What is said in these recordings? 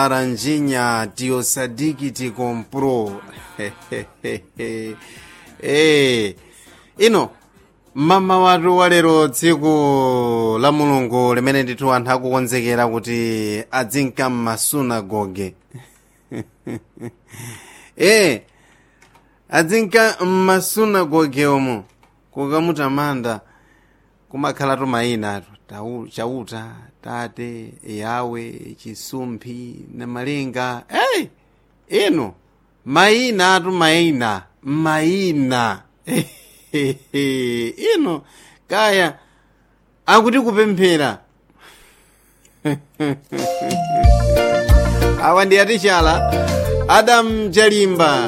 Aranjinha Tiosadiki te comprou. Eh, ino mama watu walero tsiku la mulungu limene ndithu anthu akukonzekera kuti adzinka m'masunagoge eh adzinka m'masunagoge omo kukamutamanda kumakhalatu mayina atu Tau- chauta tate yawe chisumphi namalinga hey! ino mayina atu mayina mayina ino kaya akuti kupemphera awa ndi atichala adamu chalimba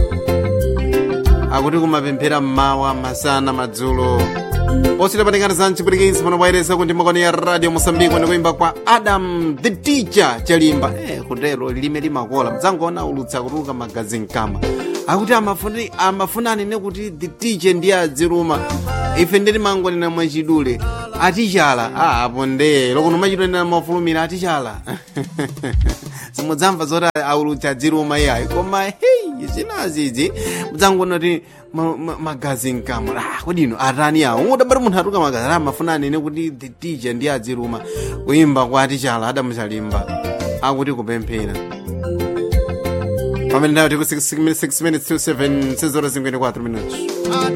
akuti kumapemphera mmawa masana madzulo posita patikati za mchipwitikizi pano pairesa kuti makoni ya radio mosambiko ndikuimba kwa adam the teacher chalimba eh, kutero lilime limakola mdzangoona ulutsa kutuluka magazi mkama akuti amafuni amafunani nekuti the teacher ndiye adziruma ife nditi mangonena mwachidule atichala ah, apo nde lokuno machidulena mafulumira atichala simudzamva zoti aulutsa adziruma iyayi koma hey zinazizi mudzangoona kuti ma- ma- magazi mkamwa ah, kudino atani awo udabati munthu atuka magazi amafuna nene kuti the teacher ndiye adziruma kuimba kwa atichala adamuchalimba akuti kupemphera pamene ndayo tiku 6 minutes to 7 6 horas 54 minutos